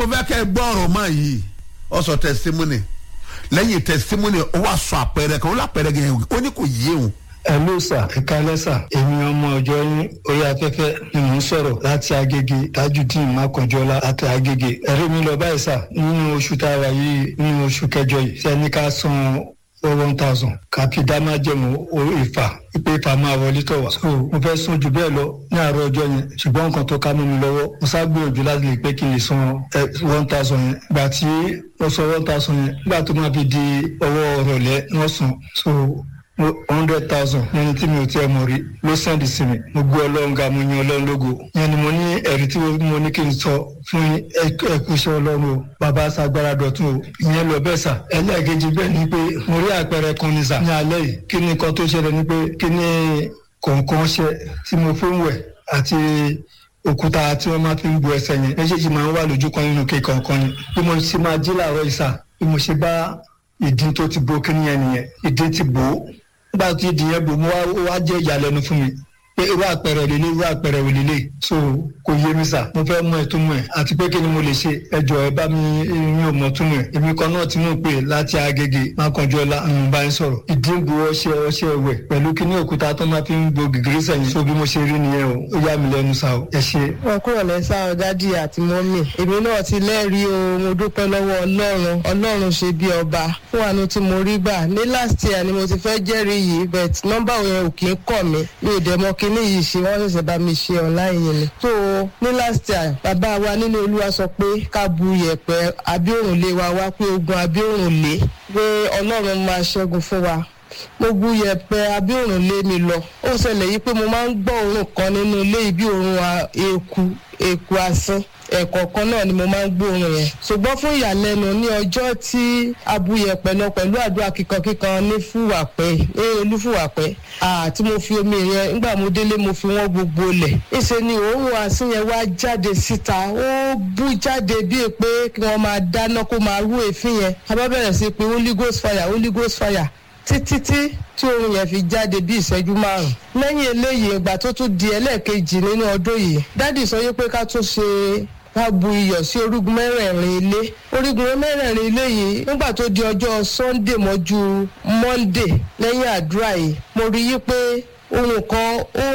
mo fẹ́ kẹ́ ẹ gbọ́ ọ̀rọ̀ máa yìí ọ sọ testimony lẹ́yìn testimony ó wá sọ àpẹẹrẹ kan ó lápẹẹrẹ yẹn ó ní kò yé òun Hello sà ẹ̀ka lẹ́sà èmi ọmọ ọjọ́ yín orí afẹ́fẹ́ ni mò ń sọ̀rọ̀ láti agége tajudeen makanjọ́lá láti agége ẹ̀rí mi lọ báyìí sà nínú oṣù tá a wà yìí nínú oṣù kẹjọ yìí sẹ́ni ká san one thousand kàpí dámájẹ̀mú ìfà ìpè ìfà máa wọlé tọ̀ wá. so mo fẹ́ sún jù bẹ́ẹ̀ lọ ní àárọ̀ ọjọ́ yẹn ṣùgbọ́n nǹkan tó ká mọ́ mi lọ́wọ́ mo sá gbìyànjú láti lè pé kí n lè san one thousand yẹn gbà tí wọ́n san one thousand yẹn gbà tó máa fi di ọwọ́ ọ̀rọ̀lẹ́ wọ́n san so hundred thousand yẹn tí mi ò tiẹ̀ mọ̀ rí ló sẹ́ndì sí mi mo gbé ọlọ́run ga mo yan ọlọ́run lógo yẹn ni mo ní ẹ̀rí tí mo ní kí n sọ fún ẹkúṣẹ́ ọlọ́run o bàbá sagbára dọ̀tún o ìyẹn lọ bẹ́ẹ̀ sà ẹlẹ́ẹ̀kejì bẹ́ẹ̀ ni pé mo rí àpẹẹrẹ kan ní sà ní alẹ́ yìí kí ni nǹkan tó ṣẹlẹ̀ ni pé kí ni kọ̀ọ̀kan ṣe tí mo fi ń wẹ̀ àti òkúta tí wọ́n máa fi ń bu ẹsẹ̀ yẹn méjèèjì máa ń wà lójú kan nínú kéèkàn kan ni bí mo ṣe máa jí làárọ̀ ìsà bí mo ṣe bá ìdí tó ti bo kíní yẹn nìyẹn ìdí ti bò ó nígbà tí ìdí yẹn bò mo wá jẹ́ ìyàlẹ́nu fún mi pé irú àpẹẹrẹ lélẹ̀ irú àpẹẹrẹ wò lélẹ̀ so kò yé mi sà mo fẹ́ mọ ìtumọ̀ ẹ̀ àti pé kí ni mo lè ṣe ẹjọ́ ẹ bá mi mi ò mọ̀ túmọ̀ ẹ̀ èmi kan náà tí mo pè láti agége mákànjọ́lá àwọn bá ń sọ̀rọ̀ ìdínbù ọṣẹ ọṣẹ ẹwẹ̀ pẹ̀lú kí ní òkúta tó máa fi ń bo gègéré sẹ́yìn so bí mo ṣe rí nìyẹn o ó yà mí lẹ́nu sà o ẹ ṣe. wọn kúrò lẹ́sà ọ̀dádì àti mọ́mì èmi náà ti lẹ́rìí o mo dúpẹ́ lọ́wọ́ ọlọ́run ọlọ́run ṣe bí ọba fún àánú tí mo rí gbà ní last year ni mo ti fẹ́ jẹ́rìí yìí but nọ́mbà yẹn ò kì í kọ̀ mí mi ò dẹ̀ mọ kíní yìí ṣe wọ́n ṣẹ̀ṣẹ̀ bá mi ṣe online yẹn ni. so ní last year bàbá wa nínú olúwa sọ pé ká bu yẹ̀pẹ̀ abíòrùnlé wa wá pé ogun abíòrùnlé pé ọlọ́run máa ṣẹ́gun fún wa mo bu yẹ̀pẹ̀ abíòrùnlé mi lọ ó ṣẹlẹ̀ yìí pé mo máa ń gbọ́ òórùn kan nínú ilé yìí bí òórùn eku eku asín ẹ̀kọ̀ọ̀kan náà ni mo máa ń gbóòórùn yẹn ṣùgbọ́n fún ìyàlẹ́nu ní ọjọ́ tí abuyẹ̀pẹ̀ lọ pẹ̀lú àdúrà kíkankíkan ní fúwàpẹ́ ní olúfúwàpẹ́ àti mo fi omi yẹn nígbà mo délé mo fi wọ́n gbogbo lẹ̀ ìṣe ni òórùn asín yẹn wá jáde síta ó bú jáde bíi pé kí wọ́n máa dáná kó máa rú èéfín yẹn a bá bẹ̀rẹ̀ sí pé holy ghost fire holy ghost fire títí tí tí oorun yẹn fi jáde bí ìṣẹ́jú márùn. lẹ́yìn eléyìí ìgbà tó tún di ẹlẹ́ẹ̀kejì nínú ọdún yìí dádì sọ pé ká tún ṣe ká bu iyọ̀ sí orígun mẹ́rẹ̀ẹ̀rin ilé orígun mẹ́rẹ̀ẹ̀rin ilé yìí nígbà tó di ọjọ́ sunday mọ́jú monday lẹ́yìn àdúrà yìí mo rí yí pé ohun kan ó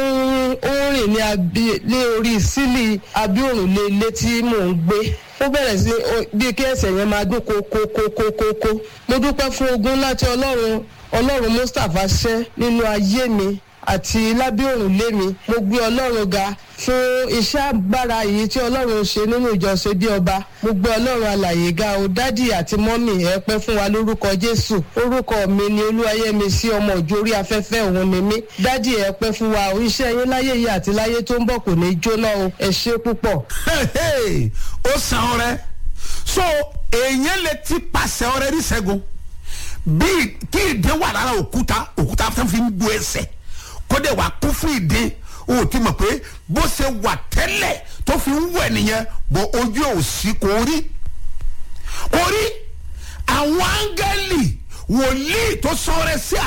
ń rìn ní orí sílì abíòrùnlé ilé tí mò ń gbé ó bẹ̀rẹ̀ sí bí kí ẹsẹ̀ yẹn máa dún kókókókókó mo dúpẹ́ fún ogun láti ọlọ́run ọlọ́run mustapha ṣẹ́ nínú ayé mi àti lábẹ́ òrùlé mi mo gbé ọlọ́run ga fún iṣẹ́ agbára yìí tí ọlọ́run ṣe nínú ìjọsìn bí ọba mo gbé ọlọ́run alàyè ga o dádì àti mọ́mì ẹ pẹ́ fún wa lórúkọ jésù orúkọ mi ni olúwayẹmí sí ọmọ òjò orí afẹ́fẹ́ òun ni mí dádì ẹ pẹ́ fún wa o iṣẹ́ yín láyé yìí àti láyé tó ń bọ̀ kò ní jóná o ẹ ṣe púpọ̀. ó san ọrẹ so èèyàn lè ti pàṣẹ ọrẹ ní sẹ́gun bíi kí ìdè wà lára òkúta òkúta tó fi ń bu ẹsẹ̀ kó dẹ̀ wà kú fún ìdè o ti mọ̀ pé bó ṣe wà tẹ́lẹ̀ tó fi ń wẹ̀ nìyẹn bọ̀ ojú ò sí kò rí kò rí àwọn áńgẹ́lì wòlíì tó sọ̀rọ̀ sí